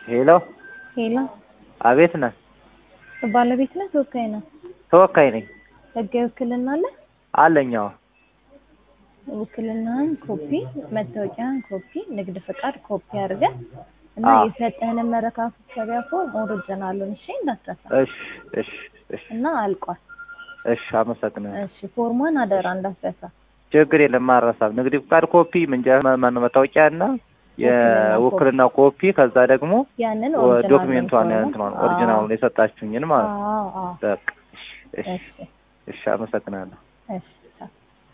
ሄሎ ሄሎ፣ አቤት ነህ? ባለቤት ነህ? ተወካይ ነህ? ተወካይ ነኝ። ህጋዊ ውክልና አለ? አለኝ። አዎ። ውክልናህን ኮፒ፣ መታወቂያን ኮፒ፣ ንግድ ፍቃድ ኮፒ አድርገህ እና አዎ። የሰጠህንን መረካከቢያ ፎርም ኦሪጂናሉን እሺ፣ እንዳትረሳ እሺ፣ እሺ፣ እሺ፣ እና አልቋል። እሺ። አመሰግናለሁ። እሺ፣ ፎርሟን አደራ እንዳትረሳ። ችግር የለም አልረሳም። ንግድ ፍቃድ ኮፒ፣ መንጃ ማነው መታወቂያ እና የውክልና ኮፒ ከዛ ደግሞ ያንን ወ- ኦሪጂናል ዶክሜንቷን ፎርም። እንትኗን አዎ፣ ኦሪጂናሉን የሰጣችሁኝን ማለት ነው። አዎ፣ አዎ። በቃ እሺ፣ እሺ፣ እሺ፣ እሺ። አመሰግናለሁ። እሺ፣ ቻው።